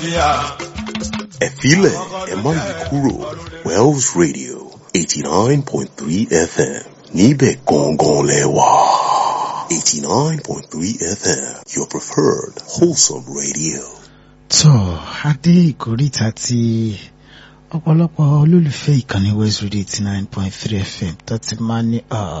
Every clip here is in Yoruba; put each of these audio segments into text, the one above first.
àlàáfíà. ẹ filẹ̀ ẹ má yí kúrò Wells Radio eighty nine point three FM níbẹ̀ gangan lẹ wà. eighty nine point three FM your preferred wholesome radio. tó adé ìkórìtà tí ọ̀pọ̀lọpọ̀ olólùfẹ́ ìkànnì West Radio eighty nine point three FM tó ti máa ní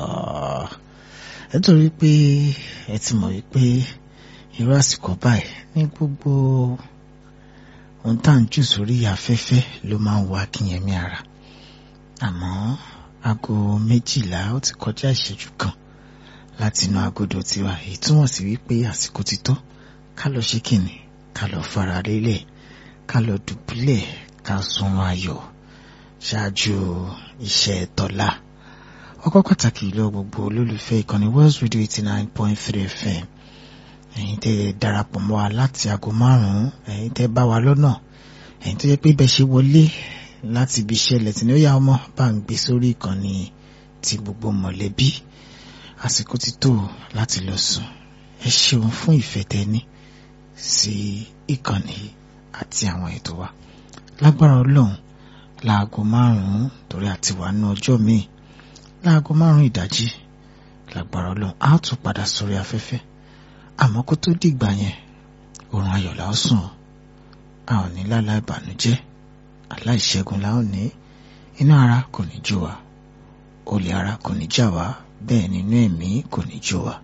ẹ torí pé ẹ ti mọ̀ wípé irú àsìkò báyìí ní gbogbo ohun tá à ń jù sórí afẹ́fẹ́ ló máa ń wá kínyẹmí ara àmọ́ aago méjìlá ó ti kọjá ìṣẹ́jú kan láti inú agodo tiwa èyí túmọ̀ sí wípé àsìkò ti tó ká lọ ṣe kìnnì ká lọ fara lélẹ̀ ká lọ dùbúlẹ̀ ká sunrun ayọ̀ ṣáájú iṣẹ́ tọ́lá ọkọ̀ pàtàkì lọ gbogbo olólùfẹ́ ìkànnì Wells Radio eighty nine point three FM ẹ̀yin tẹ́ darapọ̀ mọ́ wa láti aago márùn-ún ẹ̀yin tẹ́ bá wa lọ́nà ẹ̀yin tó yẹ pé bẹ́ẹ̀ ṣe wọlé láti ibi iṣẹ́ lẹ́tìn ní ó yá ọmọ bá ń gbé sórí ìkànnì ti gbogbo mọ̀lẹ́bí àsìkò ti tó láti lọ sùn ẹ ṣeun fún ìfẹ́ tẹ́ni sí ìkànnì àti àwọn ètò wa lágbára ọlọ́run láago márùn-ún torí àti wà ní ọjọ́ míì láago márùn-ún ìdájí lágbára ọlọ́run á tún padà sórí afẹ́fẹ́ àmọ́ kó tó dìgbà yẹn oorun ayọ̀ la ó sùn a ò ní lálá ìbànújẹ́ aláìṣẹ́gun la ó ní inú ara kò ní jó wa olè ara kò ní jà wá bẹ́ẹ̀ nínú ẹ̀mí kò ní jó wa.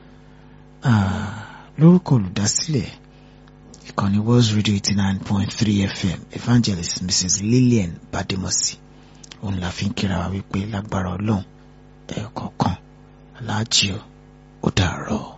lórúkọ olùdásílẹ̀ ìkànnì Wells Radio eighty nine point three FM evangelist Mrs Lillian Bademosi òun la fi ń kíra wa wípé lágbára ọlọ́run ẹ̀ẹ̀kọ̀ọ̀kan aláàjì ó dàárọ̀.